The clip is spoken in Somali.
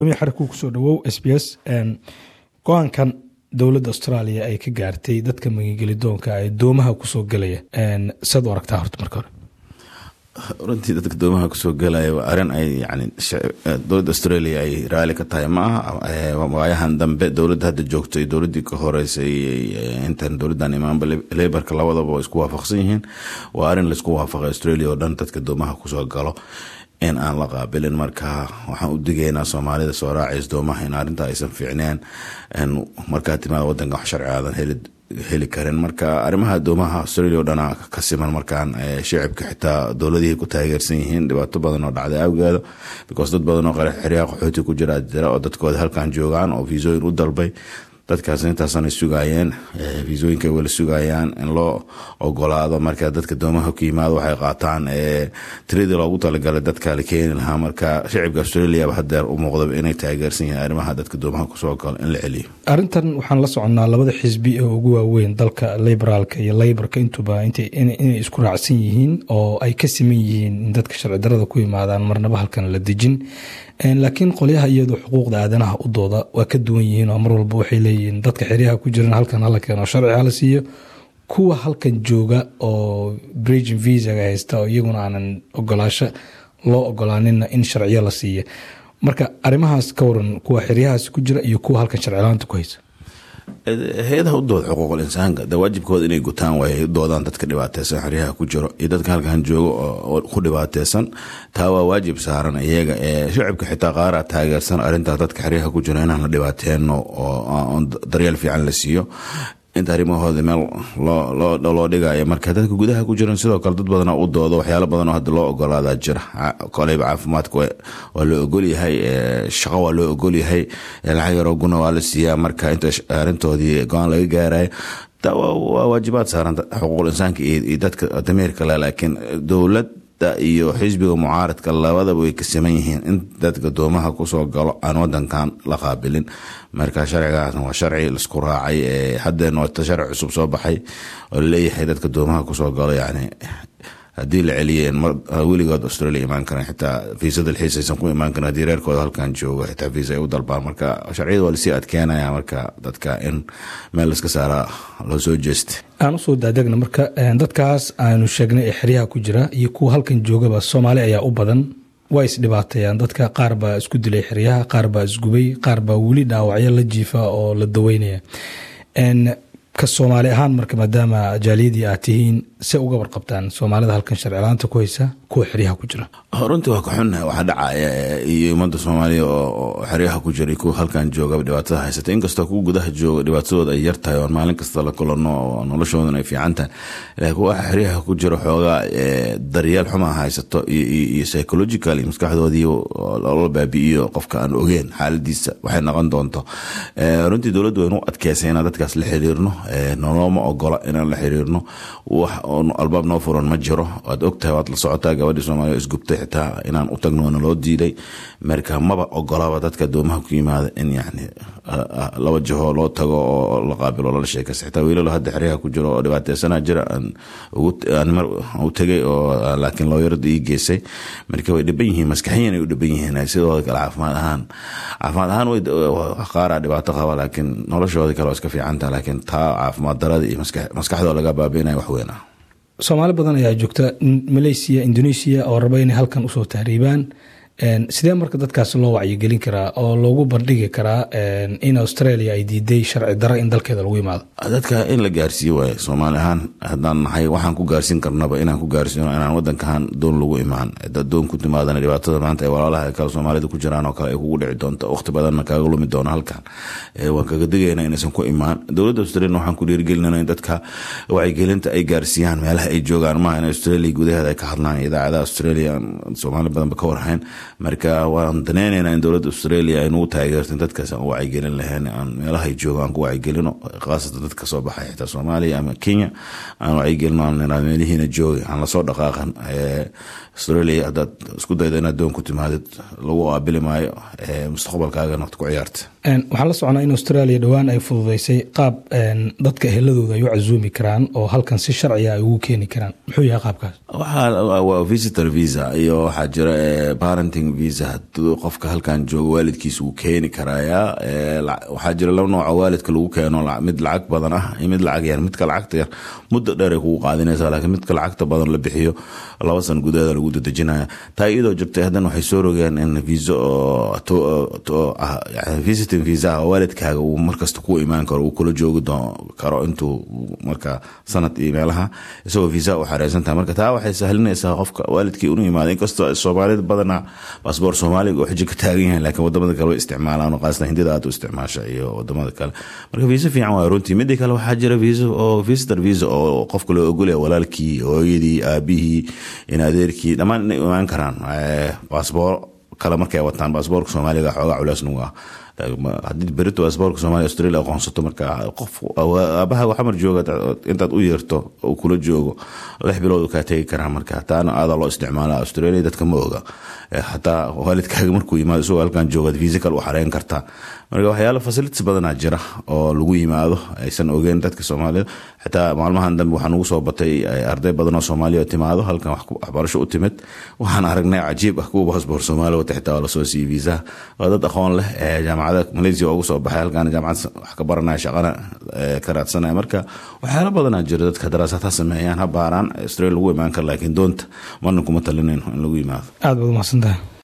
xarku kusoo dhawow s b s go-aankan dowladda australia ay ka gaartay dadka magangelidoonka ee doomaha kusoo gelaya saad u aragtaa horta marka hore runtii dadka doomaha kusoo gelaya waa arrin ay yani dowladda australia ay raali ka tahay ma aha waayahan dambe dowladda hadda joogto iyo dowladdii ka horeysay intan dowladdan imaanba laborka labadaba waa isku waafaqsan yihiin waa arrin laisku waafaqay australia oo dhan dadka doomaha kusoo galo in aan la qaabilin marka waxaan u digaynaa soomaalida soo raacays doomaha in arrinta aysan fiicneen markaa timaada wadanka wax sharci aadan heli heli karin marka arrimaha doomaha australia o dhana ka siman markaan shicibka xitaa dowladihii ku taageersan yihiin dhibaato badan oo dhacday awgeeda because dad badan oo xeryaha qaxooti ku jira jira oo dadkooda halkan joogaan oo viisooyin u dalbay dadkaas intaasanay sugaayeen viisooyinka wala sugayaan in loo ogolaado marka dadka doomaha ku yimaado waxay qaataan tiradii loogu talagalay dadka la keeni lahaa marka shicibka australiaba hadeer u muuqdaba inay taageersan yihiin arrimaha dadka doomaha kusoo galo in la celiyo arrintan waxaan la soconnaa labada xisbi ee ugu waaweyn dalka liberaalka iyo laybarka intuba inay isku raacsan yihiin oo ay ka siman yihiin in dadka sharci darada ku yimaadaan marnaba halkan la dejin laakiin qolyaha iyadu xuquuqda aadanaha u dooda waa ka duwan yihiin oo mar walba waxay leeyihiin dadka xeryaha ku jiran halkan hala keeno sharci hala siiyo kuwa halkan jooga oo brigin visaga haysta oo iyaguna aanan ogolaasho loo ogolaaninna in sharciyo la siiya marka arrimahaas ka waran kuwa xeryahaas ku jira iyo kuwa halkan sharcilaanta ku haysa hay-adaha u dooda xuquuqul insaanka de waajibkooda inay gutaan waay doodaan dadka dhibaateysan xeryaha ku jiro iyo dadka halkan joogo oo ku dhibaateysan taa waa waajib saaran iyaga shicibka xitaa qaaraa taageersan arrintaas dadka xeryaha ku jiro inaan la dhibaateeno oo daryeel fiican la siiyo inta arrimahooda meel loo dhigayo marka dadka gudaha ku jiran sidoo kale dad badana u doodo waxyaalo badanoo hadda loo ogolaadaa jira koleyba caafimaadka waa loo ogolyahay shaqo waa loo ogolyahay lacag yaroo guna waa la siiyaa marka inta arrintoodii go-aan laga gaarayo waa waajibaad saaran xuquuqul insaanka iyo dadka dameerka le laakiin dowlad iyo xisbiga mucaaradka labadaba way ka siman yihiin in dadka doomaha kusoo galo aan wadankan la qaabilin marka sharcigaasna waa sharci laisku raacay hadeena wata sharci cusub soo baxay oo laleeyahay dadka doomaha kusoo galo yani haddii la celiyeen weligood australia imaan karan xitaa viisa dalxiis aysan ku imaan karin haddii reerkooda halkan joogo xitaa viisa ay u dalbaan marka sharciyada waa lasii adkeenaya marka dadka in meel laska saara loo soo jeesta aan usoo daadegna marka dadkaas aanu sheegnay ee xeryaha ku jira iyo kuwa halkan joogaba soomaali ayaa u badan waa isdhibaateeyaan dadka qaar baa isku dilay xeryaha qaar baa isgubay qaar baa weli dhaawacyo la jiifa oo la daweynaya ka soomaali ahaan marka maadaama jaaliyadii aad tihiin se uga warqabtaan soomaalida halkan sharcilaanta ku haysa kuwa xeryaha ku jira runtii waa ka xunnahay waxaa dhacaya iyo ummadda soomaaliya oo xeryaha ku jira kuwa halkan joogaba dhibaatada haysata inkastoo kuwa gudaha jooga dhibaatadooda ay yar tahay oon maalin kasta la kulano oo noloshoodan ay fiican tahay laakiin kuwa xeryaha ku jira xoogaa daryeel xuma haysato iyo psychological iyo maskaxdoodii loola baabi'iyo qofka aan ogeen xaaladiisa waxay noqon doonto runtii dowladdu waynu adkeysay inaan dadkaas la xiriirno noloma ogola inaan la xiriirno wax albaab noo furan ma jiro waad ogtahay waad la socotaa gabadhii soomaaliya isgubtay xitaa inaan u tagno waana loo diiday marka maba ogolaba dadka doomaha ku yimaada in yani laba jaho loo tago oo la qaabilo lala sheekaysa xitaa wiilalo hadda xeryaha ku jiro oo dhibaateysana jira mar u tegay oo laakiin looyarada ii geysay marka way dhiban yihiin maskaxiyan ay u dhiban yihiin sidooda kale caafimaad ahaan caafimaad ahaan way qaaraa dhibaato qaba laakiin noloshooda kale waa iska fiicanta laakiin taa caafimaad darada iyo maskaxdooda laga baabiinaya wax weyn ah soomaali badan ayaa joogta malaysia indonesia oo raba inay halkan usoo tahriibaan sidee marka dadkaas loo wacyigelin karaa oo loogu bandhigi karaa in australia ay diiday sharci daro in dalkeeda lagu imaado dadka in la gaarsiiyo waay soomaali ahaan haddaan nahay waxaan ku gaarsiin karnaba inaan ku gaarsiino inaan wadankan doon lagu imaan doon ku timaadana dhibaatada maanta ay walaalaha kale soomaalida ku jiraan oo kale ay kugu dhici doonto waqti badanna kaaga lumi doono halkan waan kaga digayna inaysan ku imaan dowladda australia waxaan ku dhiirigelinana in dadka wacyigelinta ay gaarsiiyaan meelaha ay joogaan maaha in australia gudaheeda ay ka hadlaan idaacadaha australia soomaali badanba ka warhayn marka waan daneyneynaa in dowladda australia ay nagu taageerto in dadkaas aan u wacyigelin lahayn aan meelahay joogo aan ku wacyigelino khaasatan dadka soo baxay xitaa soomaaliya ama kenya aan wacyigelino aan nirahdo meelihiina joogi aan lasoo dhaqaaqan australia haddaad isku daydo inaad doon ku timaadid lagu qaabili maayo mustaqbalkaagana ku ciyaarta waxaan la socnaa in australia dhowaan ay fududeysay qaab dadka eheladooda ay u casuumi karaan oo halkan si sharciga ay ugu keeni karaan muxuu yahay qaabkaas waa visitor visa iyo waxaa jira parenting working visa haduu qofka halkan joogo waalidkiisa wuu keeni karayaa waxaa jira laba nooco waalidka lagu keeno mid lacag badan ah iyo mid lacag yar midka lacagta yar muddo dheer ay kugu qaadinaysa laakiin midka lacagta badan la bixiyo laba san gudaheeda lagu dadejinaya taa iyadoo jirtay haddana waxay soo rogeen in viso visiting visa waalidkaaga uu markasta ku imaan karo uu kula joogi karo intuu marka sanad iyo meelaha isagoo visa u xareysan tahay marka taa waxay sahlinaysaa qofka waalidkii unu yimaada inkastoo soomaalida badana baasboor soomaaliga oo xiji ka taagan yahay laakiin wadamada kale way isticmaalaan qaasatan hindida aad u isticmaasha iyo wadamada kale marka visa fiican waa runtii midii kale waxaa jira visa oo visitor visa oo qofka loo ogolaya walaalkii hooyadii aabihii in adeerkii dhammaan inay imaan karaan baasboor kale markay wataan baasboorka soomaaliga xoogaa culeys nagu ah haddii berito baasboorka soomaaliya australia aqoonsato marka qof aabaha waxamar jooga intaad u yeerto uu kula joogo lix bilood kaa tegi karaa marka taana aadaa loo isticmaala australia dadka ma oga xataa waalidkaaga markuu yimaado isagoo halkan joogaad visa kale u xareyn kartaa marka waxyaala facilities badanaa jira oo lagu yimaado aysan ogeen dadka soomaalida xitaa maalmahan dambe waxaa nugu soo batay arday badan oo soomaaliya timaado halkan waxbarasho u timid waxaan aragnay cajiib ah kuwa baasboor soomaaliya wata xitaa waa lasoo siiyey visa waa dad aqoon leh ee jaamacada malaysia ugu soo baxay halkan jaamacad wax ka baranaya shaqana ka raadsanaya marka waxyaala badanaa jira dadka daraasaad ha sameeyaan ha baaraan australia lagu imaan kara laakiin doonta marna kuma talinayno in lagu yimaado aad baad umahadsantahay